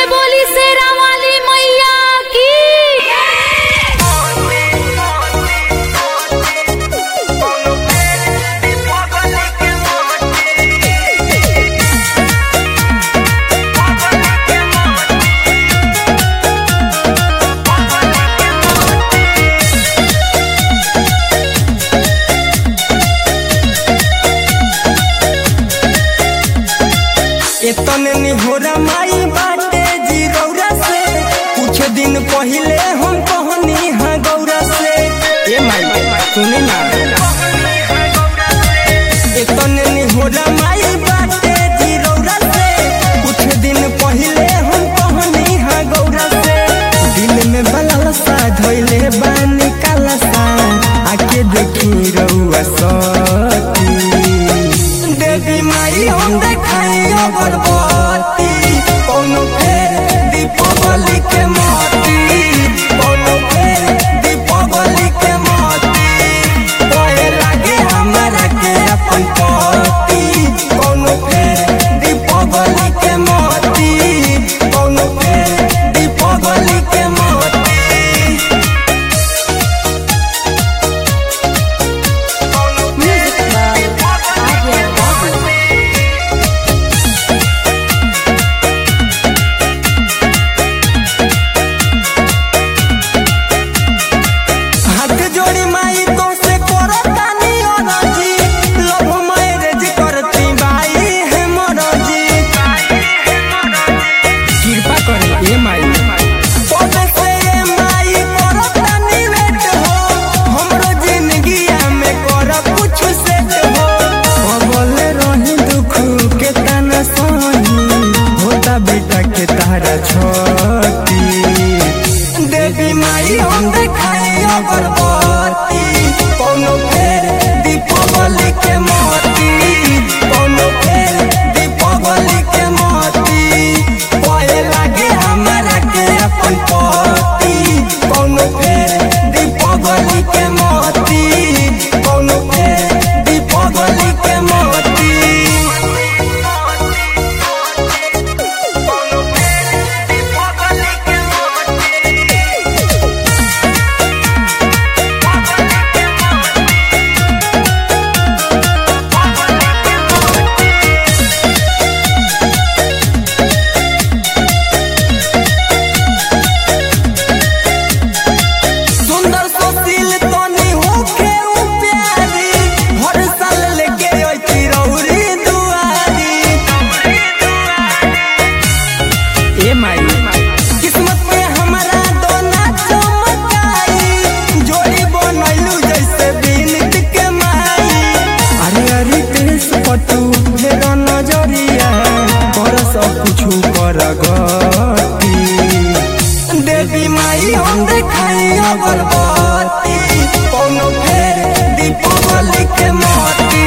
बोली शेरा वाली मैया की एतने निहोरा माई बाटे जीरौरा से कुछ दिन पहिले हम कहनी हाँ गौरा से ए माई सुने ना एतने निहोरा माई बाटे जीरौरा से कुछ दिन पहिले हम कहनी हाँ गौरा से दिल में बलल सा धइले बानी काला सा आके देखी रउआ सती देवी माई हम देखाई अगरबत्ती कोनो फेर दीपावली के मोती कोनो फेर दीपावली के मोती कहे लागे हमरा के अपन पति कोनो फेर दीपावली के मोती कोनो फेर दीपावली के मोती म्यूजिक बाय आर्या बाबू हाथ जोड़ी माई तो से करो तानी अरजी लव मैरिज करती बाई है मरजी कृपा करे ए माई पौधे से ए माई करो तानी वेट हो हमरो जिंदगिया में कर कुछ सेट हो बोले रही दुख के तना सही होता बेटा के तारा छोटी देवी माई हम देखाई अगरबत्ती कोनो फेर दीपावली के मोती कोनो फेर दीपावली के मोती पाए लागे हमरा के अपन पति कोनो फेर दीपावली के मोती कोनो फेर दीपावली के मोती सुंदर सुशील तनी होके उ प्यारी हर साल लेके अइती रौरी दुआरी ए माई किस्मत में हमारा दोना चमकाई जोड़ी बनैलू जैसे बीनित के माई अरे अरे तेस पटू फेर नजरिया कर सब कुछ कर गती देवी माई हम देखाई अगरबत्ती कोनो फेर दीपावली के मोती